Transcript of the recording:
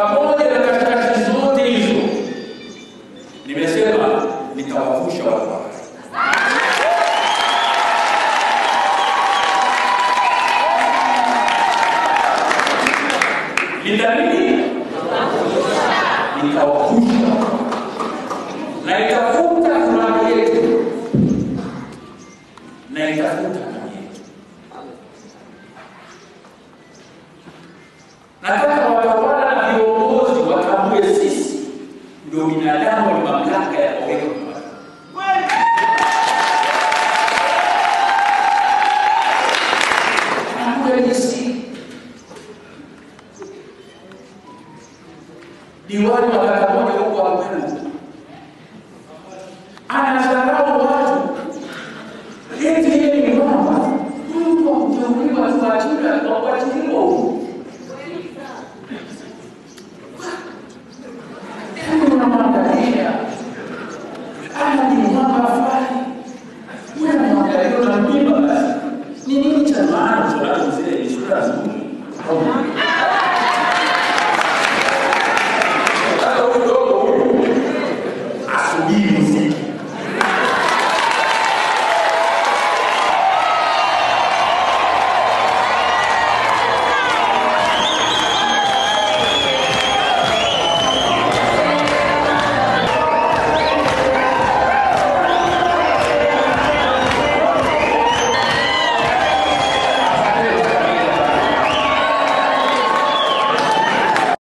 pamoja na katikati zote hizo nimesema nitawavusha watu wake nitanini nitawavusha na itafuta furaha yetu na itafuta amani yetu nataka watawala na viongozi watambue sisi ndio binadamu wenye mamlaka ya kuweka mipaka. Hakuna jinsi. Diwani wa kata moja huko Akwelu anadharau watu eti yeye ni mwamba. Huyu mtu wa kuteuliwa tuachiliwe, tuachiliwe huyu. Kama unamwangalia ana ni mwamba fulani, wewe unamwangalia unamjima basi. Ni nini cha maana unacho zile ni sura nzuri?